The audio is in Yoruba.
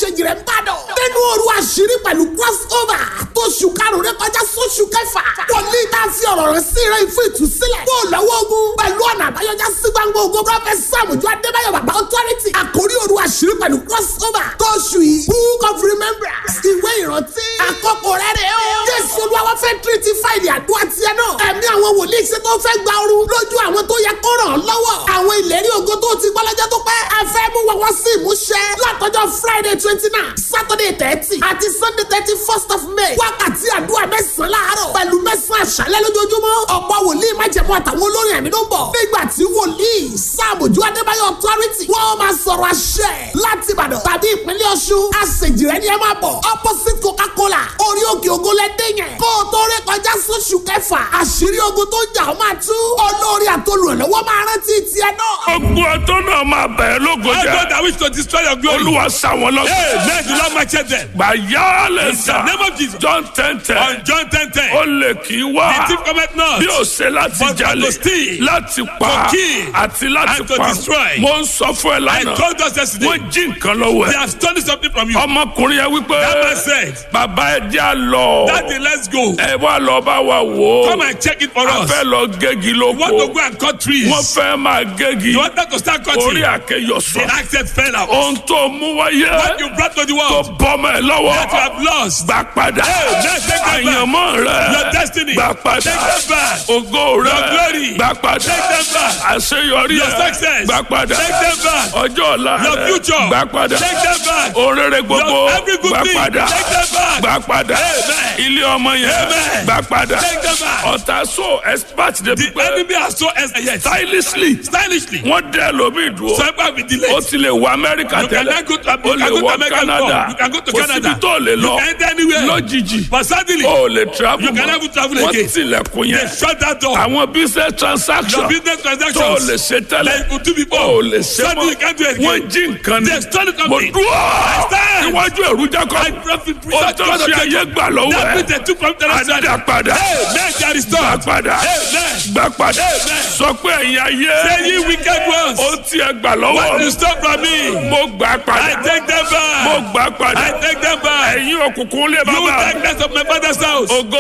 ṣèjì rẹ̀ ń bàdàn. nínú òru àṣírí pẹ̀lú cross over tó ṣù karùn-ún rẹ kọjá sóṣù kẹfà. wòlíì tá a fi ọ̀rọ̀ rẹ̀ sí rẹ̀ fún ìtúsílẹ̀. kó o lọ́wọ́ ogun pẹ̀lú ọ̀nà àbáyọjá sí gbangba ogun prọfẹ̀t sàmùjọ adébáyọ̀ bàbá authority. àkórí òru àṣírí pẹ̀lú cross over tó ṣù yìí book of remembrance ìwé ìrántí. àkókò rẹ̀ rẹ̀ o. jésù olúwa fẹ́ tírítì fáìlì àdúrà tiẹ̀ náà. ẹ̀mí àwọn wòlíì ṣe tó fẹ́ gba ooru lójú àwọn tó yẹ kó ràn án lọ́wọ́. àwọn ìlérí ògo tó ti gbọ́ lọ́jọ́ tó pẹ́. a fẹ́ mú wọn wá sí ìmúṣẹ. látọjọ́ friday twenty nine saturday thirty àti sunday thirty first of may. wákàtí àdúrà mẹ́sàn-án láàárọ̀ pẹ̀lú mẹ́sàn-án àṣálẹ́ lójoojúmọ́. ọ̀pọ̀ wòlíì májẹ̀mú àtàwọn olórin ẹ̀mí ló ń bọ̀. nígbà tí wòlíì sáàmùjú adébáyọ̀ authority wọ́n máa sọ̀rọ̀ àṣẹ láti ìbàdàn tàbí ìpínlẹ̀ ọ̀ṣun. àṣejìrẹ́ ni ẹ máa bọ̀ opposite coca-cola orí òkè ògo lẹ́dẹ̀ yẹn. kó o tó ré kọjá sóṣù kẹfà àṣírí ogun tó ń jà ó máa tú. olórí àtolùrànlọ́wọ́ máa rántí tiẹ̀ náà. Ogun ọtọ́ náà máa bẹ̀rẹ̀ lógo I jẹ́. God that wish to destroy your glory. Olúwa sá wọn lọ. Hey, let the Lord match them. Gbàyà lè In the sà. name of Jesus. John ten ten. On John ten ten. Ó lè kí wá. The thief cometh not. Bí o ṣe láti But jalè. to steal, Láti pa. to kill, Àti láti and to pa. destroy. Mo ń sọ fún ẹ I lánàá. told us yesterday. Wọ́n jí nǹkan lọ́wọ́ They ẹ̀. have stolen something from you. Ọmọkùnrin yẹn wípé. That man said, Bàbá ẹ jẹ́ à lọ. Daddy, let's go. Ẹ wá lọ bá wa wò ó. Come and check it for A us. fẹ́ lọ gégi You want to lóko. go and cut trees. Wọ́n fẹ́ máa gégi. You wanted to start cutting. Orí àkẹyọ The sọ. accent fell out. Ohun tó mú wáyé. What you brought to the tó world. bọ́mọ ẹ lọ́wọ́. That you have lost. gbà padà. Hey, let's take them back. àyànmọ́ rẹ. Your destiny. gbà padà. Take them back. ògo rẹ. Your glory. gbà padà. Take them back. àṣeyọrí Your rẹ. success. gbà padà. Take them back. ọjọ́ ọ̀la Your rẹ. future. gbà padà. Take them back. orere gbogbo. Your every good gbà thing. padà. Take them back. gbà padà. Amen. ilé ọmọ yẹn. Amen. gbà padà. Take them back. ọ̀tá so expert de The pípẹ́. enemy has so yes. stylishly. Stylishly. wọ́n dẹ́ lómi dúró. Some people be ó delayed. ti lè wọ amẹ́ríkà You tẹ́lẹ̀ cannot go to ó you lè can go to wọ America canada before. You can go to kò Canada. síbi tó lè You lọ can enter anywhere. lójijì But suddenly, ó lè travel You can mọ́. never travel wọ́n again. tilẹ̀kùn they yẹn shut that door. àwọn business transaction Your business tó o transactions. lè ṣe tẹ́lẹ̀ Like you could do before. ó lè ṣe Suddenly you can't do it mọ́ again. wọ́n jí nǹkan ni They stole it from mo me. dúró stand. níwájú ẹ̀rú jákọ́ I profit ó tó fi ayé gbà lọ́wọ́ That ẹ̀ means they took from the rest of àdá padà Hey, man, they are gbà restored. padà Amen. gbà padà Amen. sọ pé ẹ̀yin ayé Say ye wicked ones. ó tiẹ̀ gbà lọ́wọ́ What you stole from me. mo gbà I padà take them mo back. gbà padà I take them back. ẹ̀yin òkùnkùn lé You bàbá darkness of my father's house. ògo